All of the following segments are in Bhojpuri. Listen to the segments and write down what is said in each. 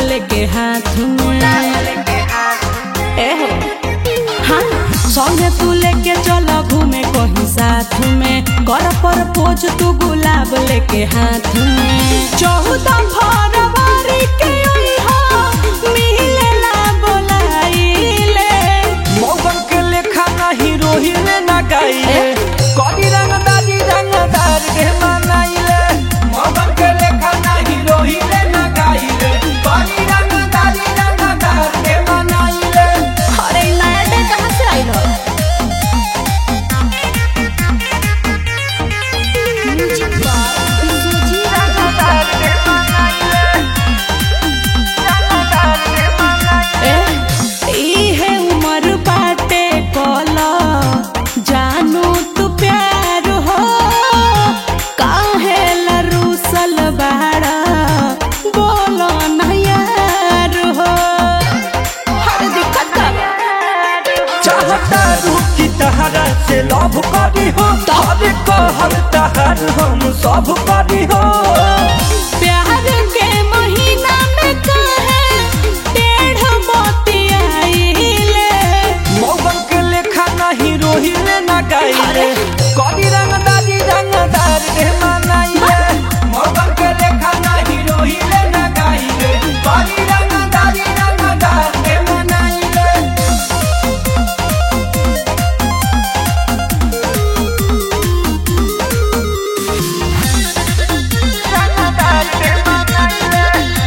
लेके हाथ में ए हो हाँ संगे तू लेके चल घूमे कहीं साथ में कर पर पोज तू गुलाब लेके हाथ में चौदह फरवरी के अइहा, मिलेला बोलाइले मौगन के लेखा नाही रोहिले ना गाइले कदी रंगदारी रंगदार के मनाइले मौगन के लेखा नाही रोहिले ना गाइले कदी रंगदारी रंगदार के मनाइले अरे इ नया डे कहाँ से आइल हो रंगदार के मनाइले रंगदार के मनाइले इहे उमर बाटे कल जानू तू प्यार हो काहे लरूसल बाड़ा बोलो न यार हो हर दिक्कत का चाहता रुकी तहरा से लव करी हो तब कहर तहर हम सब करी हो प्यार के महीना में काहे टेढ़ मोती आइले मौगन के लेखा नहीं रोहिले ना गाइले कदी रंगदारी रंगदार के मनाइले मौगन के लेखा नहीं रोहिले ना गाइले कदी रंगदारी रंगदार के मनाइले रंगदार के मनाइले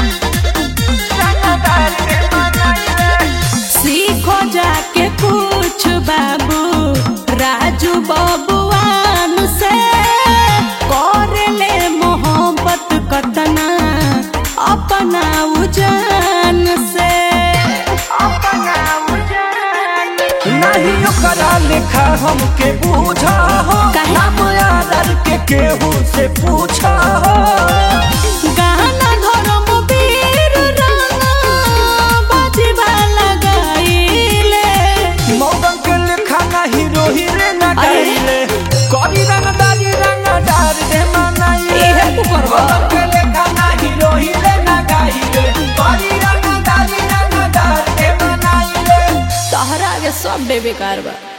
रंगदार के मनाइले सीखो जाके पूछ बाबू राजू बबुआन से कर ले मोहब्बत कतना अपना उजान से अपना उजान नहीं ओकरा लेखा हमके बूझा हो काहे? नाम यादर के केहू से पूछा हो गाना धर्म वीर राना बजवा लगाइले मौगन के लेखा नहीं रोही रे ना अरे। गाइले करी रंगदारी रंगदार दे मनाइले इहे तू करबा। मौगन के लेखा नहीं रोही रे ना गाइले करी रंगदारी रंगदार दे मनाइले तहरा आगे सब बेकार बा